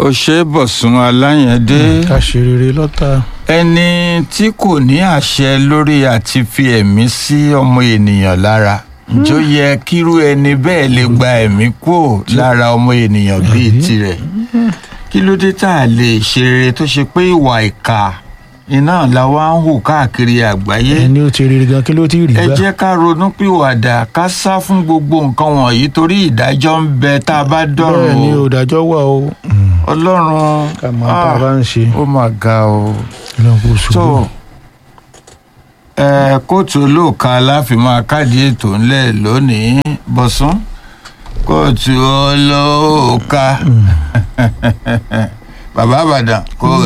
òṣèbọ̀sùn aláyẹ̀dé ká ṣe rere lọ́tà ẹni tí kò ní àṣẹ lórí àti fi ẹ̀mí sí ọmọ ènìyàn lára ǹjọ́ yẹ kírú ẹni bẹ́ẹ̀ lè gba ẹ̀mí kúrò lára ọmọ ènìyàn bíi tirẹ̀ kí ló dé tá a lè ṣe rere tó ṣe pé ìwà ìkà iná la wá ń hù káàkiri àgbáyé ẹni ó ti rere gan kí ló ti rí ẹ gbà jẹ́ ká ronú pìwàdà ká sá fún gbogbo nǹkan wọ̀nyí torí ìdájọ́ ń bẹ tá a bá dọ̀rùn bẹ́ẹ̀ ni o òdàjọ́ wà o ọlọ́run ká mọ tá a bá ń ṣe ó mà ga o ọlọ́run kò sùn tó ẹ kóòtù olóòka láfi máa káàdì ètò ńlẹ̀ lónìí bọ̀sán kóòtù olóòka bàbá àbàdàn kóòtù.